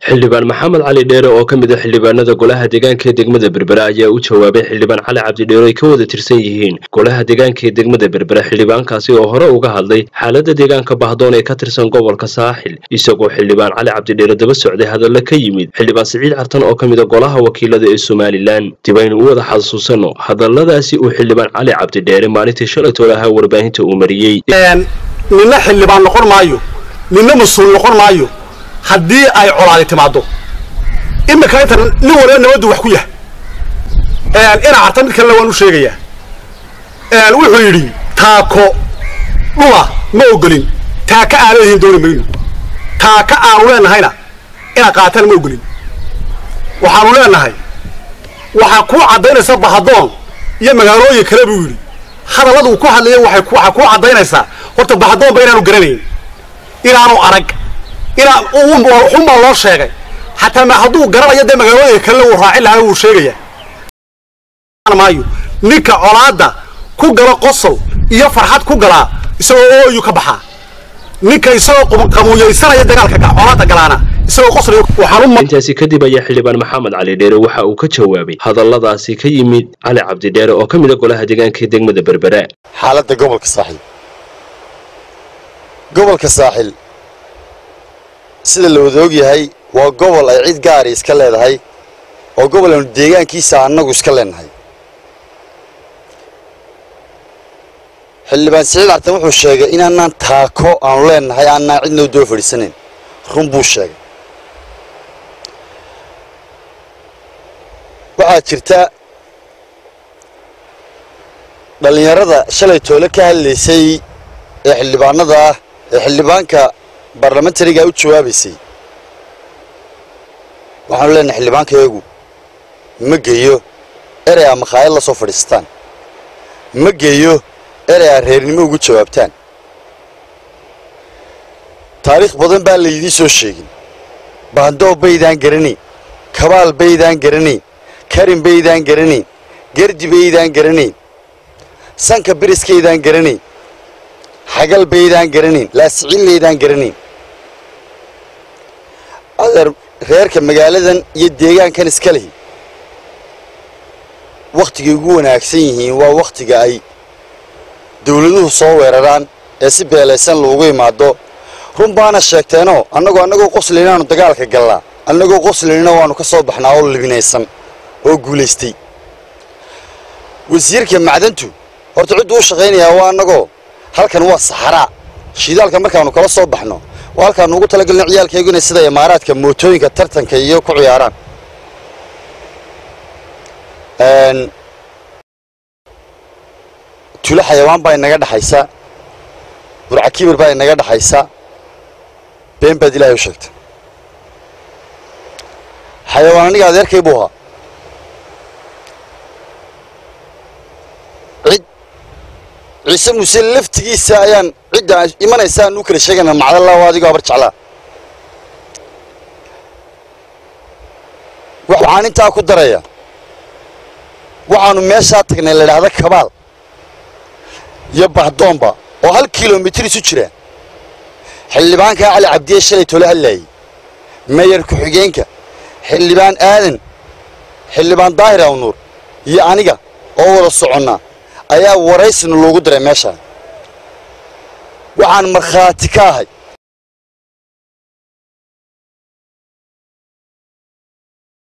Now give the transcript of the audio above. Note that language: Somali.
xildhibaan maxamed cali dheere oo ka mid a xildhibaanada golaha deegaanka ee degmada berbera ayaa u jawaabay xildhibaan cali cabdi dheere ay ka wada tirsan yihiin golaha deegaanka ee degmada berbera xildhibaankaasi oo hore uga hadlay xaaladda deegaanka bahdoon ee ka tirsan gobolka saaxil isagoo xildhibaan cali cabdi dheere daba socday hadalla ka yimid xildhibaan siciid cartan oo ka mid a golaha wakiilada ee somalilan dibaynu u wada xasuusanno hadalladaasi uu xildhibaan cali cabdi dheere maalintii shalay toolaha warbaahinta uu mariyey ninna xildhibaan noqon maayo ninna mas-uul noqon maayo haddii ay colaadi timaado iminka inta nin waliba nabaddu wax ku yahay ina carta mid kalena waan u sheegayaa wuxuu yidhi taako dhula ma ogolin taaka aana lehiin dooni mayno taaka aanu leenahayna inaad qaataan ma ogolin waxaanu leenahay waxaa kuu caddaynaysa bahadoon iyo magaalooyin kale buu yidhi hadalladu ku hadlaya waxaa kuu caddaynaysaa horta bahadoonba inaanu garanayn inaanu arag inaa xunbaa loo sheegay xataa ma hadduu garanayo dee magaalooyinka kalena wuu raaci lahaa wuu sheegaya maayo ninka colaadda ku gala qosol iyo farxad ku galaa isagoo ooyu ka baxaa ninka isagoo qamuuyaysanaya dagaalka colaadda galaana isagoo qosol intaasi kadib ayaa xildhibaan maxamed cali dheere waxa uu ka jawaabay hadalladaasi ka yimid cali cabdi dheere oo ka mid a golaha deegaanka ee degmada berbera xaaladda gobolka saaxil gobolka saaxil sida la wada og yahay waa gobol ay cid gaari iska leedahay oo gobol aanu deegaankiisa annagu iska leenahay xildhibaan siciid cartan wuxuu sheegay inaanaan taako aanu leenahay aanaan cidnoo daba fadhiisanayn run buu sheegay waxaa jirta dhallinyarada shalay toole ka hadlaysay ee xildhibaanada ah ee xildhibaanka barlamentariga u jawaabaysay waxaanu leenahay xildhibaankayagu ma geeyo erey aa makhaayad la soo fadhiistaan ma geeyo erey aa reernimo ugu jawaabtaan taariikh badan baa laydiin soo sheegin baandoob baydaan garanayn kabaal baydaan garanayn karin baydaan garanayn gardi baydaan garanayn sanka biriskaydaan garanayn xagal baydaan garanayn laasicillaydaan garanayn adeer reerka magaaladan iyo deegaankan iska lehi wakhtigay ugu wanaagsan yihiin waa wakhtiga ay dawladuhu soo weeraraan ee si beelaysan loogu imaado run baana sheegteenoo annagoo annagoo qoslinaanu dagaalka gallaa annagoo qoslinina waannu ka soo baxnaa oo libinaysan oo guulaystay wasiirka macdantu horta cidduu u shaqaynayaa waa annagoo halkan waa saxaraa shidaalka markaannu kala soo baxno waa halkaannu ugu talagelna ciyaalkaygu inay sida imaaraadka mootooyinka tartanka iyo ku ciyaaraan tulo xayawaan baa inaga dhexaysa burca kibir baa inaga dhexaysa been baad ilaahay u sheegta xayawaan aniga adeerkay buu ahaa cid ciise muuse laftigiisa ayaan cidda imanaysa aan u kala sheegayna macdalla waa adigoo abar jeclaa waxaan intaa ku daraya waxaannu meeshaa tagnay la idhaahda kabaal iyo bahdoomba oo hal kilomitir isu jira xildhibaankaa cali cabdiye shalay tolo hadlaayey meeyar ku-xigeenka xildhibaan aadan xildhibaan daahir awnuur iyo aniga oo wada soconnaa ayaa waraysina loogu diray meeshaa waxaan markhaati ka ahay